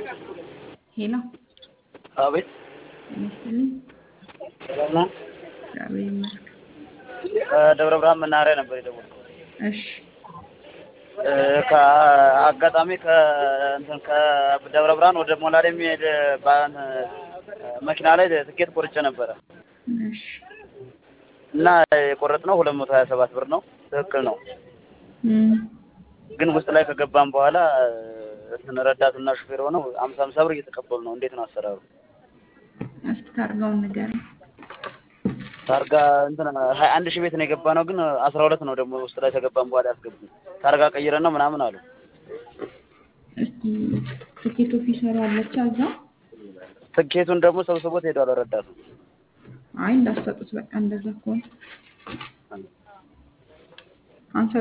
ሄሎ አቤት ጤና ይስጥልኝ። ሰላም ነው። እግዚአብሔር ይመስገን። ከደብረ ብርሃን መናኸሪያ ነበር የደወልኩት። እሺ እ ከአጋጣሚ ከእንትን ከደብረ ብርሃን ወደ ሞላሌ የሚሄድ ባን መኪና ላይ ትኬት ቆርጬ ነበረ እሺ እና የቆረጥነው ሁለት መቶ ሀያ ሰባት ብር ነው። ትክክል ነው። እም፣ ግን ውስጥ ላይ ከገባን በኋላ እንትን ረዳትና ሹፌር ሆነው አምሳ አምሳ ብር እየተቀበሉ ነው። እንዴት ነው አሰራሩ? እስኪ ታርጋውን ንገረኝ። ታርጋ እንትን ሀያ አንድ ሺህ ቤት ነው የገባ ነው። ግን አስራ ሁለት ነው ደግሞ ውስጥ ላይ ከገባን በኋላ ያስገቡን። ታርጋ ቀይረን ነው ምናምን አሉ። እስኪ ትኬት ኦፊሰሩ አለች እዛ? ትኬቱን ደግሞ ሰብስቦት ሄዷል ረዳቱ። አይ እንዳሰጡት በቃ እንደዛ ከሆነ አንሰጥ